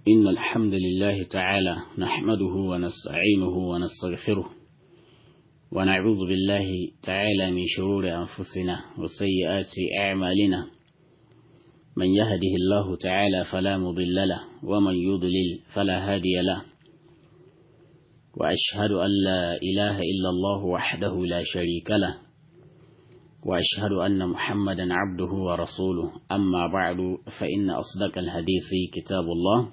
إن الحمد لله تعالى نحمده ونستعينه ونستغفره ونعوذ بالله تعالى من شرور أنفسنا وسيئات أعمالنا من يهده الله تعالى فلا مضل له ومن يضلل فلا هادي له وأشهد أن لا إله إلا الله وحده لا شريك له وأشهد أن محمدا عبده ورسوله أما بعد فإن أصدق الحديث كتاب الله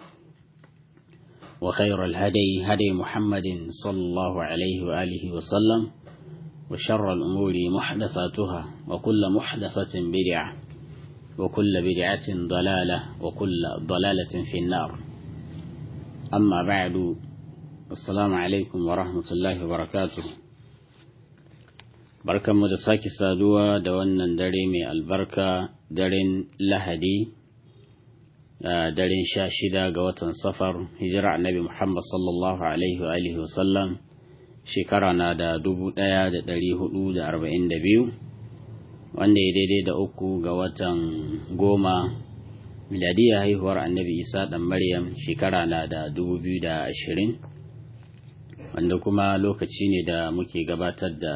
وخير الهدي هدي محمد صلى الله عليه وآله وسلم وشر الأمور محدثاتها وكل محدثة بدعة وكل بدعة ضلالة وكل ضلالة في النار أما بعد السلام عليكم ورحمة الله وبركاته barkanmu da sake saduwa da wannan dare mai albarka daren lahadi daren sha shida ga watan safar hijira annabi muhammad sallallahu alaihi wa alihi wasallam shekara na da dubu daya da dari hudu da arba'in da biyu wanda ya daidai da uku ga watan goma miladiyya haihuwar annabi isa dan maryam shekara na da dubu biyu da ashirin wanda kuma lokaci ne da muke gabatar da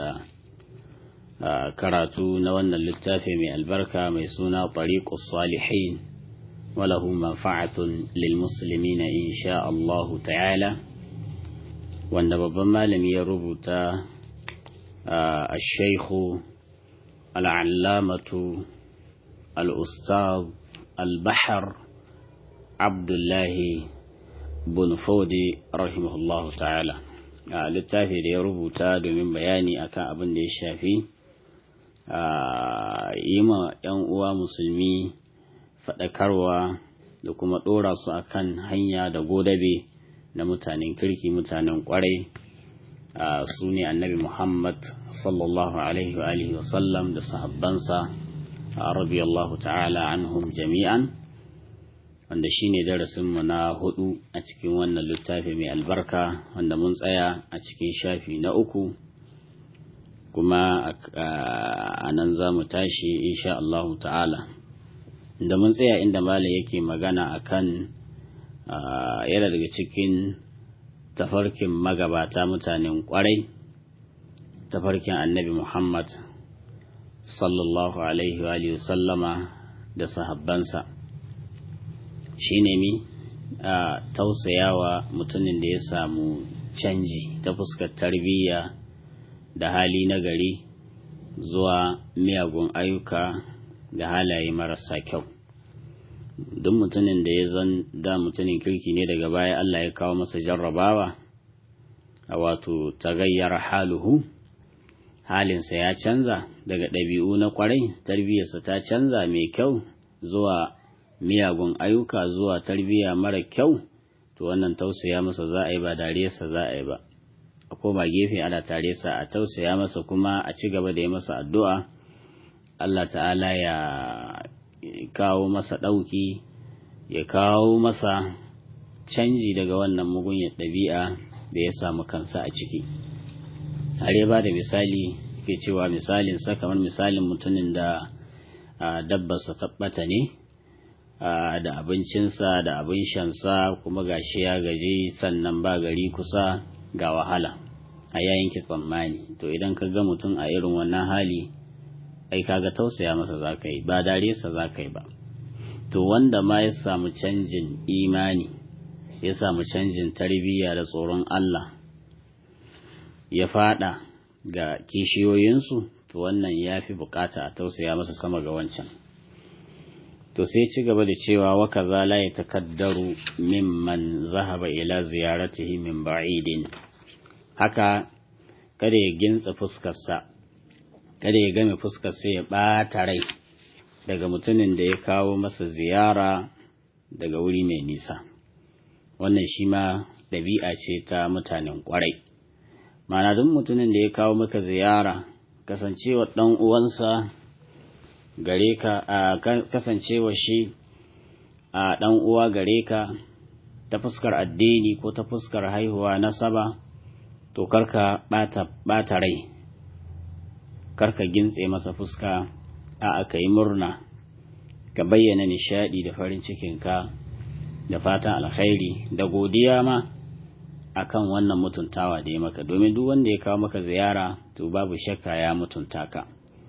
karatu na wannan littafi mai albarka mai suna tariqus salihin walahu manfa'atun lil muslimina insha Allah ta'ala wanda babban malami ya rubuta الشيخ العلامة الأستاذ البحر عبد الله بن فودي رحمه الله تعالى littafi da ya rubuta domin bayani akan abin da ya shafi yi ma 'yan uwa musulmi faɗakarwa da kuma ɗora su akan hanya da godabe na mutanen kirki mutanen ƙwarai su ne annabi muhammad sallallahu alaihi wa alihi wasallam da sahabbansa radiyallahu ta'ala anhum jami'an wanda shine darasinmu na hudu a cikin wannan littafi mai albarka wanda mun tsaya a cikin shafi na uku kuma a nan za mu tashi insha Allah ta'ala inda mun tsaya inda malam yake magana akan yana daga cikin tafarkin magabata mutanen kwarai tafarkin annabi Muhammad sallallahu alaihi wa sallama da sahabbansa shi ne mi a tausayawa mutumin da ya samu canji ta fuskar tarbiyya da hali na gari zuwa miyagun ayyuka da halaye marasa kyau duk mutumin da ya zan da mutumin kirki ne daga baya Allah ya kawo masa jarrabawa a wato tagayyar haluhu halinsa ya canza daga ɗabi'u na kwarai tarbiyyarsa ta canza mai kyau zuwa miyagun ayyuka zuwa tarbiyya mara kyau to wannan tausaya masa za a yi ba dariyarsa za a yi ba a koma gefe ana tare sa a tausaya masa kuma a ci gaba da yi masa addu'a Allah ta'ala ya kawo masa ɗauki ya kawo masa canji daga wannan mugunyar ɗabi'a da ya samu kansa a ciki har ya ba da misali ke cewa misalin sa kamar misalin mutumin da dabbarsa tabbata ne da abincinsa da abin shansa kuma gashi ya gaji sannan ba gari kusa ga wahala a yayin ki tsammani to idan ka ga mutum a irin wannan hali ai kaga tausaya masa za ka yi ba dare sa za ka yi ba to wanda ma ya samu canjin imani ya samu canjin tarbiyya da tsoron Allah ya fada ga kishiyoyinsu to wannan ya fi bukata a tausaya masa sama ga wancan to sai ci gaba da cewa wa kaza la yatakaddaru mimman zahaba ila ziyaratihi min ba'idin haka kada ya gintsa fuskarsa kada ya game fuskarsa ya ɓata rai daga mutumin da ya kawo masa ziyara daga wuri mai nisa wannan shi ma ɗabi'a ce ta mutanen ƙwarai mana duk mutumin da ya kawo maka ziyara kasancewa ɗan uwansa gare ka a kasancewa shi a ɗan uwa gare ka ta fuskar addini ko ta fuskar haihuwa nasaba to karka ɓata rai karka gintse masa fuska a aka yi murna ka bayyana nishadi da farin cikinka da fatan alkhairi da godiya ma akan wannan mutuntawa da ya maka domin duk wanda ya kawo maka ziyara to babu shakka ya mutunta ka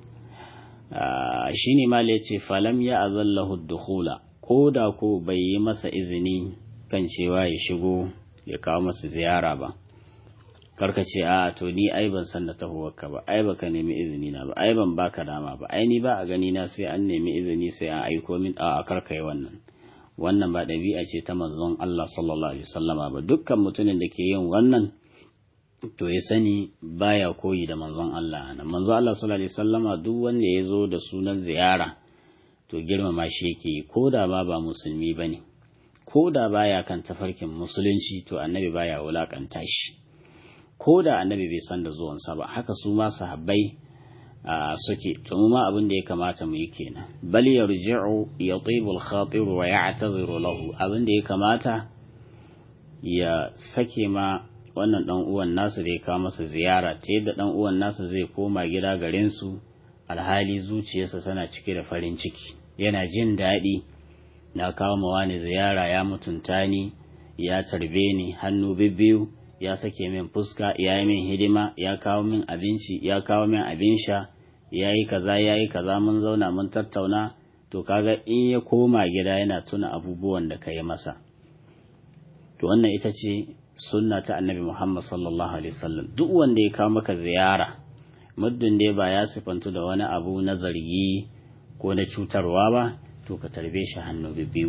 shi ne ma ce falam ya azallahu dukhula ko da ko bai yi masa izini kan cewa ya shigo ya kawo masa ziyara ba karka ce a to ni ai ban san da tahowarka ba ai baka nemi izini na ba ai ban baka dama ba ai ni ba a gani na sai an nemi izini sai an aiko min a karka yi wannan wannan ba ɗabi'a ce ta manzon Allah sallallahu alaihi wasallama ba dukkan mutumin da ke yin wannan to ya sani baya koyi da manzon Allah nan manzon Allah sallallahu alaihi wasallama duk wanda ya zo da sunan ziyara to girmama shi yake ko da ba ba musulmi bane ko da baya kan tafarkin musulunci to annabi baya wulakanta shi ko da annabi bai san da zuwansa ba haka su ma sahabbai suke to mu ma abin da ya kamata mu yi kenan bal yarji'u yatibu al-khatir wa ya'tadhiru lahu abin da ya kamata ya sake ma wannan dan uwan nasu da ya kawo masa ziyara ta yadda dan uwan nasu zai koma gida garin su alhali zuciyarsa tana cike da farin ciki yana jin daɗi na kawo ma wani ziyara ya mutunta ni ya tarbe ni hannu bibbiyu ya sake min fuska ya yi min hidima ya kawo min abinci ya kawo min abin sha ya yi kaza ya yi kaza mun zauna mun tattauna to kaga in ya koma gida yana tuna abubuwan da ka yi masa to wannan ita ce sunna ta annabi muhammad sallallahu alaihi wasallam duk wanda ya kawo maka ziyara muddin dai ba ya sifantu da wani abu na zargi ko na cutarwa ba to ka tarbe shi hannu biyu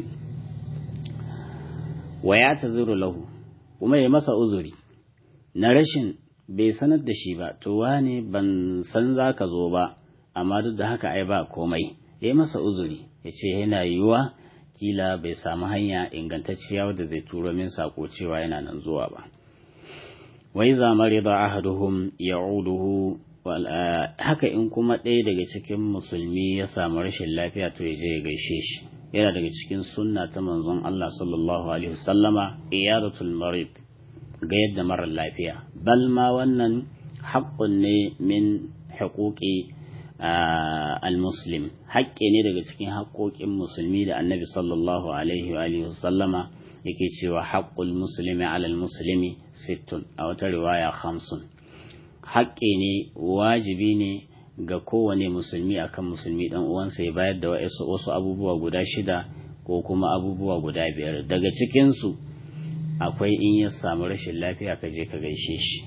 wa ya taziru lahu kuma ya masa uzuri na rashin bai sanar da shi ba to wane ban san za ka zo ba amma duk da haka ai ba komai ya masa uzuri ya ce yana yiwuwa kila bai samu hanya ingantacciya wadda zai turo min sako cewa yana nan zuwa ba wai zamari da ahaduhum ya'uduhu haka in kuma ɗaya daga cikin musulmi ya samu rashin lafiya to ya je ya gaishe shi yana daga cikin sunna ta manzon Allah sallallahu alaihi wasallama iyadatul marid ga yadda marar lafiya bal ma wannan haƙƙun ne min haƙoƙi al-muslim haƙƙi ne daga cikin haƙoƙin musulmi da annabi sallallahu alaihi wa alihi wasallama yake cewa haƙƙul muslimi alal muslimi sittun a wata riwaya khamsun haƙƙi ne wajibi ne ga kowane musulmi akan musulmi dan uwansa ya bayar da wasu abubuwa guda shida ko kuma abubuwa guda biyar daga cikinsu akwai in ya samu rashin lafiya ka je ka gaishe shi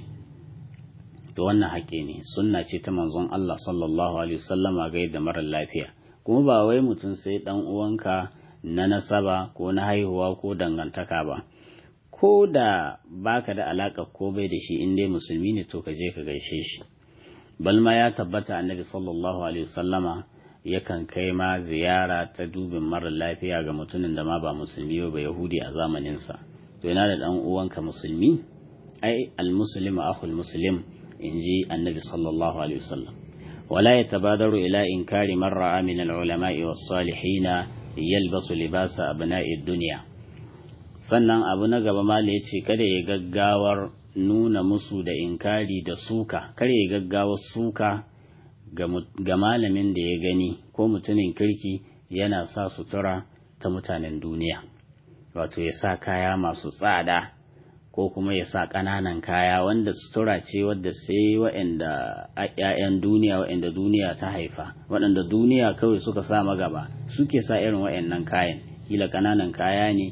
to wannan haƙƙi ne sunna ce ta manzon Allah sallallahu alaihi wasallama ga yadda marar lafiya kuma ba wai mutum sai dan uwanka na nasaba ko na haihuwa ko dangantaka ba ko da baka da alaka ko bai da shi in dai musulmi ne to ka je ka gaishe shi balma ya tabbata annabi sallallahu alaihi wasallama yakan kai ma ziyara ta dubin marar lafiya ga mutumin da ma ba musulmi ba yahudi a zamaninsa to yana da dan uwanka musulmi ai almuslim akhul muslim inji annabi sallallahu alaihi wasallam wala yatabadaru ila inkari man ra'a min al-ulama'i was-salihin yalbasu libasa abna'i dunya sannan abu na gaba mala yace kada ya gaggawar nuna musu da inkari da suka kare ya gaggawa suka ga malamin da ya gani ko mutumin kirki yana sa sutura ta mutanen duniya wato ya sa kaya masu tsada ko kuma ya sa ƙananan kaya wanda sutura ce wadda sai waɗanda ‘ya'yan duniya waɗanda duniya ta haifa waɗanda duniya kawai suka sa magaba suke sa irin waɗannan kayan kila ƙananan kaya ne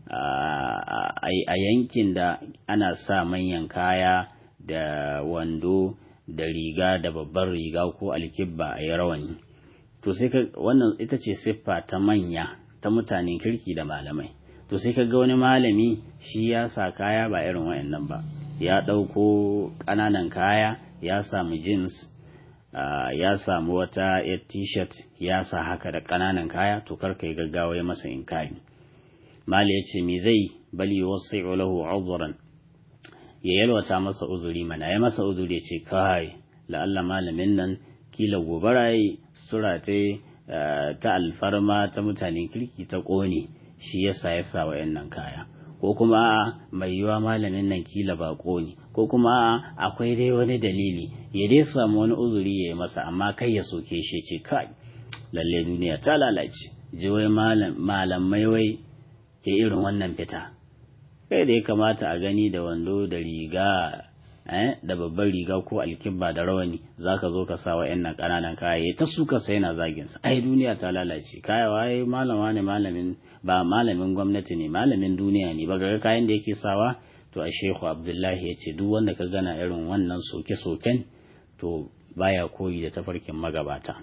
a yankin da ana sa manyan kaya da wando da riga da babbar riga ko alkibba a yi rawani to sai wannan ita ce siffa ta manya ta mutanen kirki da malamai to sai ka ga wani malami shi ya sa kaya ba irin wayannan ba ya ɗauko ƙananan kaya ya samu jeans ya samu wata yar t-shirt ya sa haka da ƙananan kaya to kar ka yi gaggawa ya masa inkari mali ya ce me zai bali wasu lahu uzran ya yalwata masa uzuri mana ya masa uzuri ya ce kai la'alla malamin nan kila gobara yi sura ta alfarma ta mutanen kirki ta ƙone shi yasa ya sa wayannan kaya ko kuma mai yiwa malamin nan kila ba ne ko kuma akwai dai wani dalili ya dai samu wani uzuri ya yi masa amma kai ya soke shi ce kai lalle duniya ta lalace ji wai malamai wai ya irin wannan fita kai da ya kamata a gani da wando da riga da babban riga ko alkibba da rawani za ka zo ka sa wa yan nan ƙananan kaya ta suka sai na zagin sa ai duniya ta lalace kaya waye malama ne malamin ba malamin gwamnati ne malamin duniya ne ba ga kayan da yake sawa to a shehu abdullahi ya ce duk wanda ka gana irin wannan soke-soken to baya koyi da tafarkin magabata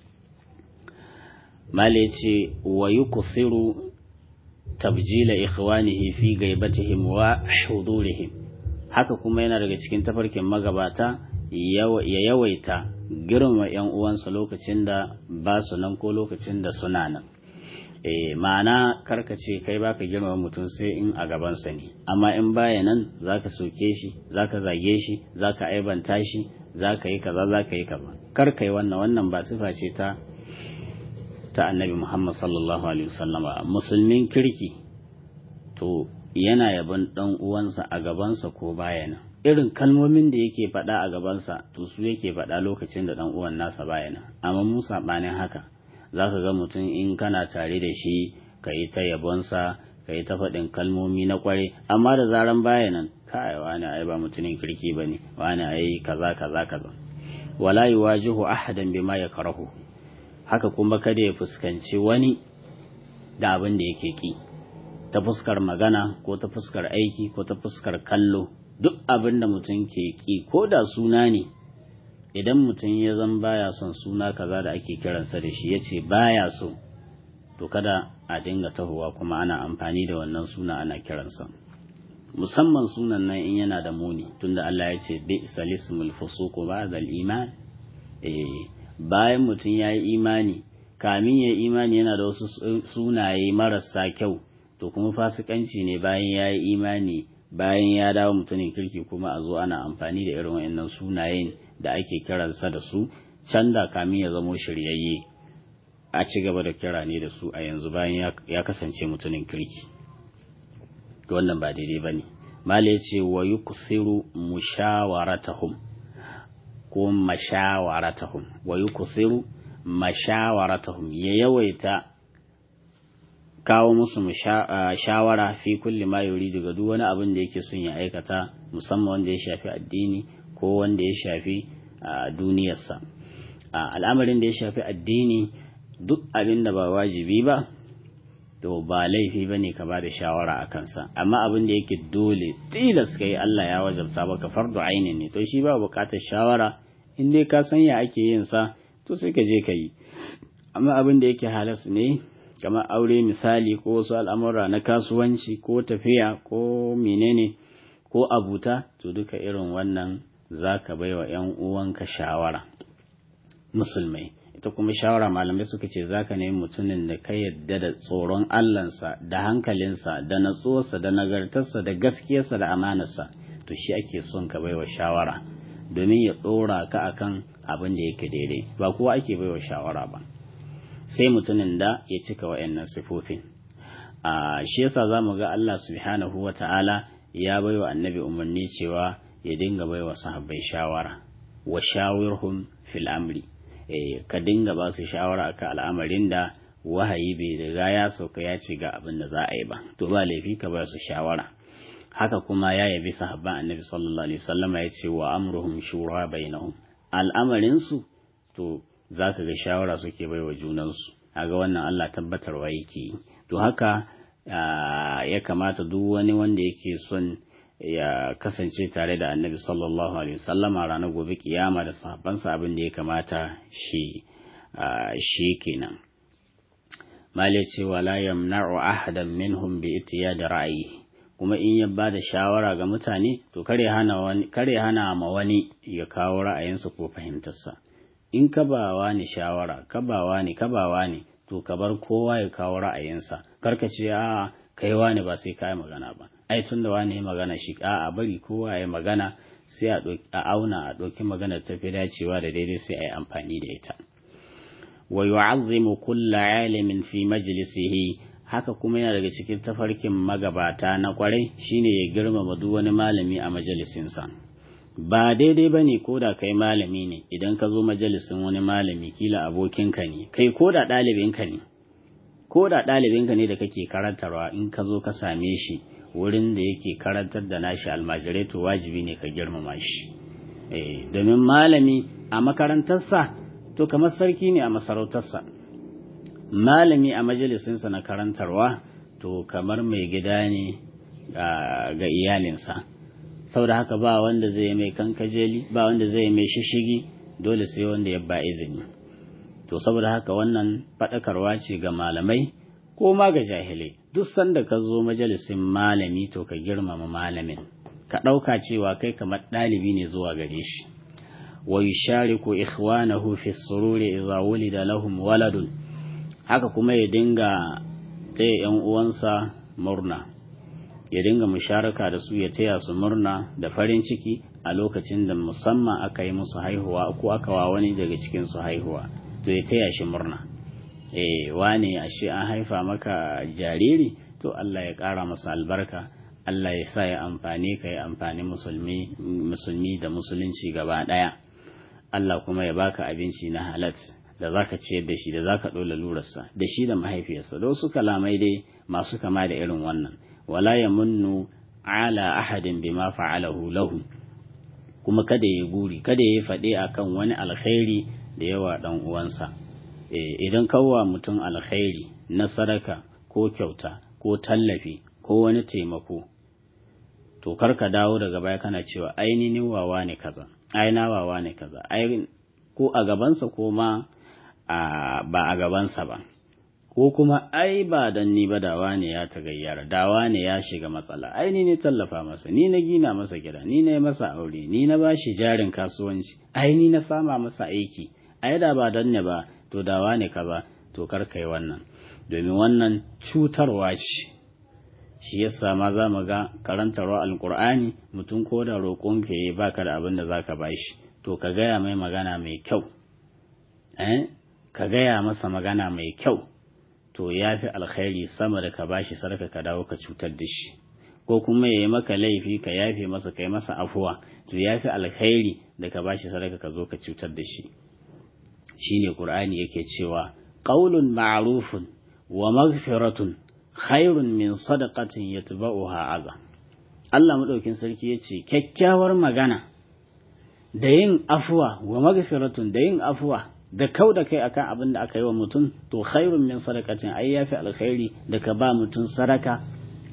male ce wa yukthiru tabjila ikhwanihi fi gaibatihim wa hudurihim haka kuma yana daga cikin tafarkin magabata ya yawaita girma yan uwansa lokacin da ba su nan ko lokacin da suna nan e, ma'ana karkace kai baka girma mutum sai in a gabansa ne amma in baya nan zaka soke shi zaka zage shi zaka aibanta shi zaka yi kaza zaka yi kaza kar kai wannan wannan ba sifa ce ta ta annabi Muhammad sallallahu alaihi wasallama musulmin kirki to yana yaban dan uwansa a gabansa ko baya nan irin kalmomin da yake faɗa a gabansa to su yake faɗa lokacin da dan uwan nasa baya nan amma mu sabanin haka zaka ga mutum in kana tare da shi ka yi ta yabonsa ka yi ta faɗin kalmomi na kware amma da zaran baya nan kai wani ai ba mutumin kirki bane wani ai kaza kaza kaza wala yuwajihu ahadan bima yakrahu haka kuma kada ya fuskanci wani da abin da yake ki ta fuskar magana ko ta fuskar aiki ko ta fuskar kallo duk abin da mutum ke ki ko da suna ne idan mutum ya zan baya son suna kaza da ake kiransa da shi ya ce baya so to kada a dinga tahowa kuma ana amfani da wannan suna ana kiransa musamman sunan nan in yana da muni tunda Allah ya ce bi salismul fusuqu ba'da al-iman eh bayan mutum ya yi imani kamin ya imani yana da wasu sunaye marasa kyau to kuma fasikanci ne bayan ya yi imani bayan ya dawo mutumin kirki kuma a zo ana amfani da irin wa'annan sunayen da ake kiransa da su can da kamin ya zamo shiryayye a ci gaba da kira ne da su a yanzu bayan ya kasance mutumin kirki wannan ba daidai ba ne mala ya ce wa yuksiru mushawaratahum ko mashawaratahum wa yuksiru mashawaratahum ya yawaita kawo musu shawara fi kulli ma yuridu ga duk wani abin da yake son ya aikata musamman wanda ya shafi addini ko wanda ya shafi duniyarsa al'amarin da ya shafi addini duk abin da ba wajibi ba to ba laifi ba ne ka ba da shawara a kansa amma abin da yake dole tilas ka yi Allah ya wajabta baka fardu ainin ne to shi ba bukatar shawara in dai ka san ya ake yin sa to sai ka je ka yi amma abin da yake halas ne kamar aure misali ko wasu al'amura na kasuwanci ko tafiya ko menene ko abuta to duka irin wannan za ka bai wa ‘yan uwanka shawara musulmai ita kuma shawara malamai suka ce za ka nemi mutumin da ka yadda da tsoron allansa da hankalinsa da natsuwarsa da nagartarsa da gaskiyarsa da amanarsa to shi ake son ka baiwa shawara domin ya ɗora ka akan abin da yake daidai ba kowa ake baiwa shawara ba sai mutumin da ya cika wa'annan sifofin a shi yasa za mu ga Allah subhanahu wa ta'ala ya baiwa annabi umarni cewa ya dinga baiwa sahabbai shawara wa shawirhum fil amri ka dinga ba su shawara akan al'amarin da wahayi bai riga ya sauka ya ce ga abin da za a yi ba to ba laifi ka ba su shawara haka kuma ya yabi sahabban annabi sallallahu alaihi wasallama ya ce wa amruhum shura bainahum al'amarin su to zaka ga shawara suke bai wa junansu kaga wannan Allah tabbatarwa yake to haka ya kamata duk wani wanda yake son ya kasance tare da annabi sallallahu alaihi wasallama ranar gobe kiyama da sahabbansa abin da ya kamata shi shi kenan mali ce wala yamna'u ahadan minhum bi da ra'ayi kuma in ya bada shawara ga mutane to kare hana wani kare hana ma wani ya kawo ra'ayinsa ko fahimtarsa in ka ba wani shawara ka ba wani ka ba wani to ka bar kowa ya kawo ra'ayinsa karka ce a kai wani ba sai ka yi magana ba ai tun da wani ya magana shi a bari kowa ya magana sai a auna a ɗauki magana ta fi dacewa da daidai sai a yi amfani da ita wa yu'azzimu kulla alimin fi majlisihi haka kuma yana daga cikin tafarkin magabata na kwarai shine ya girmama duk wani malami a majalisinsa ba daidai ba ne ko da kai malami ne idan ka zo majalisin wani malami kila abokinka ne kai ko da ɗalibinka ne ko da ɗalibinka ne da kake karantarwa in ka zo ka same shi wurin da yake karantar da nashi almajirai to wajibi ne ka girmama shi domin malami a makarantarsa to kamar sarki ne a masarautarsa malami a majalisinsa na karantarwa to kamar mai gida ne ga iyalinsa saboda haka ba wanda zai mai kankajeli ba wanda zai mai shishigi dole sai wanda ya ba izini to saboda haka wannan faɗakarwa ce ga malamai ko ma ga jahilai duk sanda ka zo majalisin malami to ka girmama malamin ka ɗauka cewa kai kamar ɗalibi ne zuwa gare shi wa yushariku ikhwanahu fi sururi idza wulida lahum waladun haka kuma ya dinga taya yan uwansa murna ya dinga musharaka da su ya taya su murna da farin ciki a lokacin da musamman aka yi musu haihuwa ko aka wa wani daga cikin su haihuwa to ya taya shi murna eh wane ashe an haifa maka jariri to Allah ya ƙara masa albarka Allah ya sa ya amfani ka ya amfani musulmi musulmi da musulunci gaba ɗaya Allah kuma ya baka abinci na halat da zaka ciyar da shi da zaka ɗola lurarsa da shi da mahaifiyarsa da wasu kalamai dai masu kama da irin wannan wala yamunnu ala ahadin bima fa'alahu lahu kuma kada ya guri kada ya faɗi akan wani alkhairi da yawa dan uwansa idan kawwa mutum alkhairi na sadaka ko kyauta ko tallafi ko wani taimako to karka dawo daga baya kana cewa ainihin wawa ne kaza aina wawa ne kaza ko a gabansa ko ma ba a gabansa ba ko kuma ai ba dan ni ba dawa ne ya tagayyara dawa ne ya shiga matsala ai ni ne tallafa masa ni na gina masa gida ni na masa aure ni na bashi jarin kasuwanci ai ni na sama masa aiki ai da ba dan ne ba to dawa ne kaza to kar kai wannan domin wannan cutarwa ce shi yasa ma za mu ga karantarwa alkur'ani mutum ko da roƙon ka yi baka da abin da zaka bashi to ka gaya mai magana mai kyau eh ka gaya masa magana mai kyau to ya fi alkhairi sama da ka bashi sarka ka dawo ka cutar da shi ko kuma ya yi maka laifi ka yafe masa kai masa afuwa to ya fi alkhairi da ka bashi sarka ka zo ka cutar da shi shine qur'ani yake cewa qaulun ma'rufun wa maghfiratun khairun min sadaqatin yatba'uha adha Allah madaukin sarki yace kyakkyawar magana da yin afuwa wa maghfiratun da yin afuwa da kau da kai akan abin da aka yi wa mutum to khairun min sadaqatin ai yafi alkhairi da ka ba mutum sadaka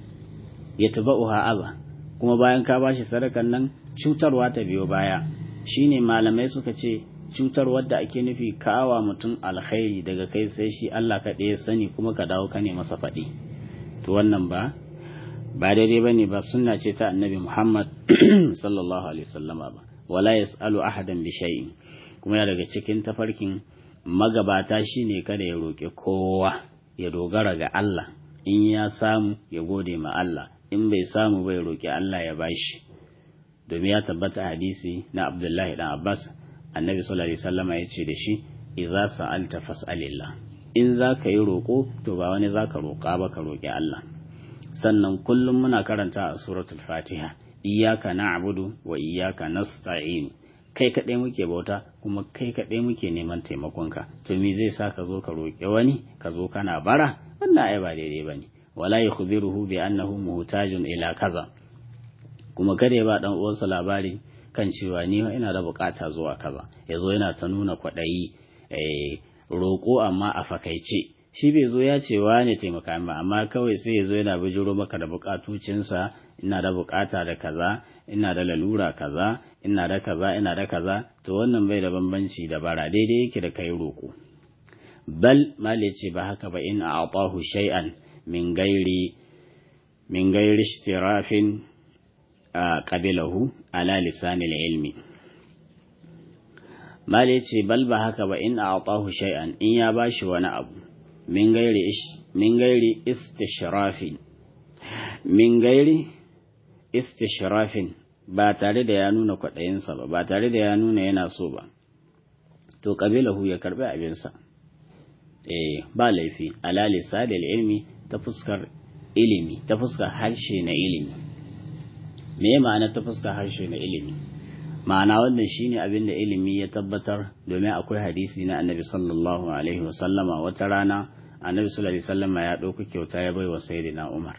yatba'uha adha kuma bayan ka bashi sadakan nan cutarwa ta biyo baya shine malamai suka ce cutar wadda ake nufi kawa mutum alkhairi daga kai sai shi Allah ka ɗaya sani kuma ka dawo ka ne masa faɗi to wannan ba ba daidai bane ba sunna ce ta annabi Muhammad sallallahu alaihi wasallama ba wala yasalu ahadan bi shay'in kuma ya daga cikin tafarkin magabata shine kada ya roƙi kowa ya dogara ga Allah in ya samu ya gode ma Allah in bai samu bai roƙi Allah ya bashi domin ya tabbata hadisi na Abdullahi dan Abbas annabi sallallahu alaihi wasallama ya ce da shi idza sa'alta fas'alillah in za ka yi roƙo to ba wani za ka roƙa ba ka roƙi Allah sannan kullum muna karanta a suratul fatiha iyyaka na'budu wa iyyaka nasta'in kai kaɗai muke bauta kuma kai kaɗai muke neman taimakonka to me zai sa ka zo ka roƙi wani ka zo kana bara wannan ai ba daidai bane wala yukhbiruhu bi annahu muhtajun ila kaza kuma kada ya ba dan uwansa labari kan cewa ni ina da bukata zuwa kaza yazo yana ta nuna kwaɗayi eh roƙo amma a fakaice shi bai zo ya ce wa ne taimaka ba amma kawai sai ya zo yana bijiro maka da bukatucinsa ina da bukata da kaza ina da lalura kaza ina da kaza ina da kaza to wannan bai da bambanci da bara daidai yake da kai roƙo bal mal ce ba haka ba in a'tahu shay'an min gairi min gairi ishtirafin qabilahu ala lisanil ilmi mal ce bal ba haka ba in a'tahu shay'an in ya bashi wani abu min gairi min gairi istishrafin min gairi istishrafin ba tare da ya nuna kwaɗayinsa ba ba tare da ya nuna yana so ba to ƙabilahu ya karɓi abinsa eh ba laifi ala lisadil ilmi ta fuskar ilimi ta fuskar harshe na ilimi me ma'ana ta fuskar harshe na ilimi ma'ana wannan shine abin da ilimi ya tabbatar domin akwai hadisi na annabi sallallahu alaihi wasallama wata rana annabi sallallahu alaihi wasallam ya ɗauki kyauta ya baiwa sayyidina umar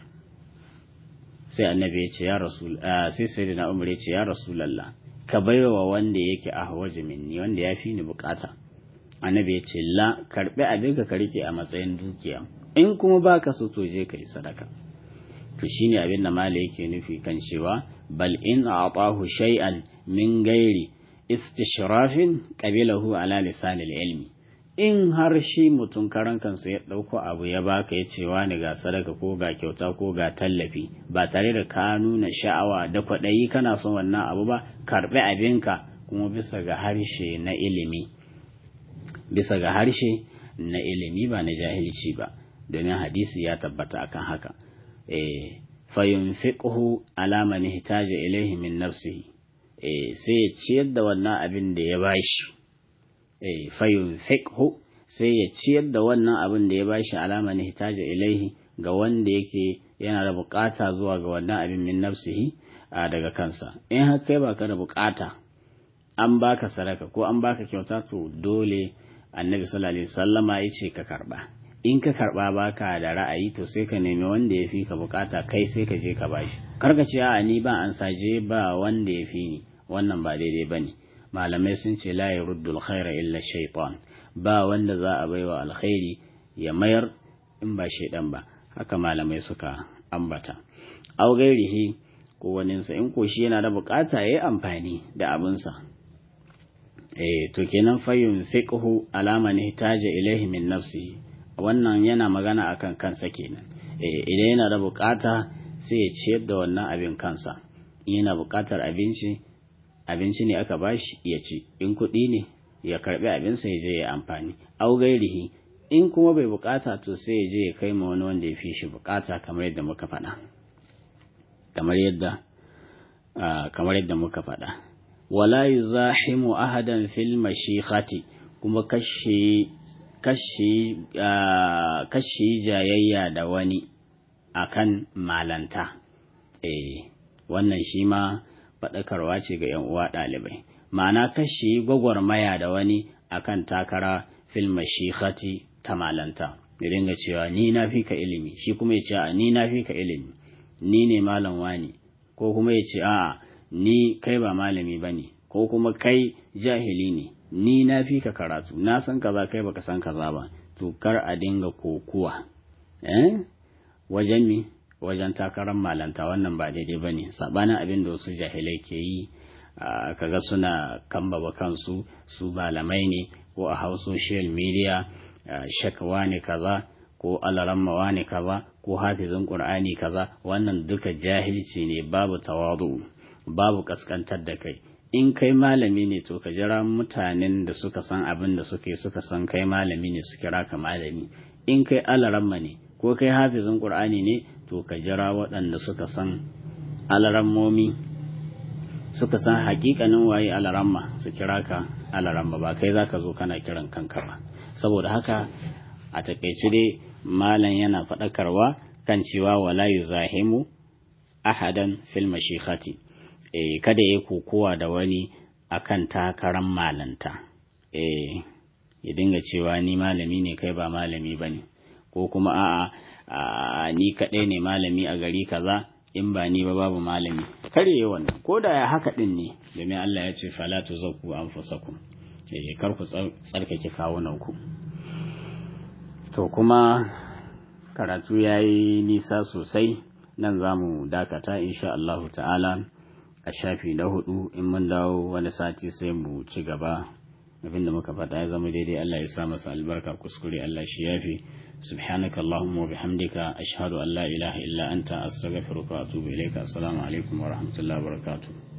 sai annabi ya ce ya rasul sai sayyidina umar ya ce ya rasulullah ka baiwa wanda yake ahwaji minni wanda ya fi ni bukata annabi ya ce la karbi abin ka rike a matsayin dukiya in kuma baka so to je kai sadaka to shine abin da mala yake nufi kan cewa bal in a'tahu shay'an min gairi istishrafin qabilahu ala lisanil ilmi in har shi mutum karan kansa ya ɗauko abu ya baka ya cewa ni ga sadaka ko ga kyauta ko ga tallafi ba tare da ka nuna sha'awa da kwaɗayi kana son wannan abu ba karɓi abinka kuma bisa ga harshe na ilimi bisa ga harshe na ilimi ba na jahilci ba domin hadisi ya tabbata akan haka eh fayunfiqhu ala man ihtaja ilayhi min nafsihi eh sai ya ciyar da wannan abin da ya bashi fayun fiqhu sai ya ciyar da wannan abin da ya bashi alama ne hitaja ilaihi ga wanda yake yana da bukata zuwa ga wannan abin min nafsihi daga kansa in har kai baka da bukata an baka sadaka ko an baka kyauta to dole annabi sallallahu alaihi wasallama yace ka karba in ka karba baka da ra'ayi to sai ka nemi wanda ya fi ka bukata kai sai ka je ka bashi karka ce a ni ba an saje ba wanda ya fi ni wannan ba daidai bane malamai sun ce la yaruddul khaira illa shaitan ba wanda za a baiwa alkhairi ya mayar in ba shaidan ba haka malamai suka ambata au gairihi ko waninsa in ko shi yana da bukata yayi amfani da abinsa eh to kenan fayyun fiqhu alama ne hitaja ilaihi min nafsi wannan yana magana akan kansa kenan eh idan yana da bukata sai ya ciyar da wannan abin kansa yana bukatar abinci abinci ne aka bashi ya ci in kuɗi ne ya karɓi abinsa ya je ya amfani au gairihi in kuma bai bukata to sai ya je ya kai ma wani wanda ya fi shi bukata kamar yadda muka faɗa kamar yadda kamar yadda muka faɗa wala yuzahimu ahadan fil mashikhati kuma kashi kashi kashi jayayya da wani akan malanta eh wannan shi ma faɗakarwa ce ga ‘yan uwa ɗalibai, ma'ana kashi gwagwarmaya da wani akan takara fil mashikhati ta malanta, ya dinga cewa ni na fi ka ilimi, shi kuma ya ce a ni na fi ka ilimi, ni ne malam wani, ko kuma ya ce a ni kai ba malami ba ne, ko kuma kai jahili ne, ni na fi ka karatu, na san kaza kai baka san kaza ba, to kar a dinga kokuwa, eh? Wajen mi? wajen takarar malanta wannan ba daidai ba ne sabanin abin da wasu jahilai ke yi kaga suna kambaba kansu su malamai ne ko a hau social media shakawa ne kaza ko alarammawa ne kaza ko hafizin qur'ani kaza wannan duka jahilci ne babu tawadu babu kaskantar da kai in kai malami ne to ka jira mutanen da suka san abin da suke suka san kai malami ne su kira ka malami in kai alaramma ne ko kai hafizin qur'ani ne to ka jira waɗanda suka san alarammomi suka san hakikanin waye alaramma su kira ka alaramma ba kai za ka zo kana kiran kanka ba saboda haka a takaice dai malam yana faɗakarwa kan cewa wala yuzahimu ahadan fil mashikhati eh kada ya kokowa da wani akan takaran malanta eh ya dinga cewa ni malami ne kai ba malami bane ko kuma a'a ni kaɗai ne malami a gari kaza in ba ni ba babu malami kare wannan ko da ya haka din ne domin Allah ya ce fala tuzakku anfusakum eh kar ku tsarkake kawunan ku to kuma karatu yayi nisa sosai nan zamu dakata insha Allah ta'ala a shafi na hudu in mun dawo wani sati sai mu ci gaba abinda muka faɗa ya zama daidai Allah ya sa masa albarka kuskure Allah shi yafi سبحانك اللهم وبحمدك أشهد أن لا إله إلا أنت أستغفرك وأتوب إليك السلام عليكم ورحمة الله وبركاته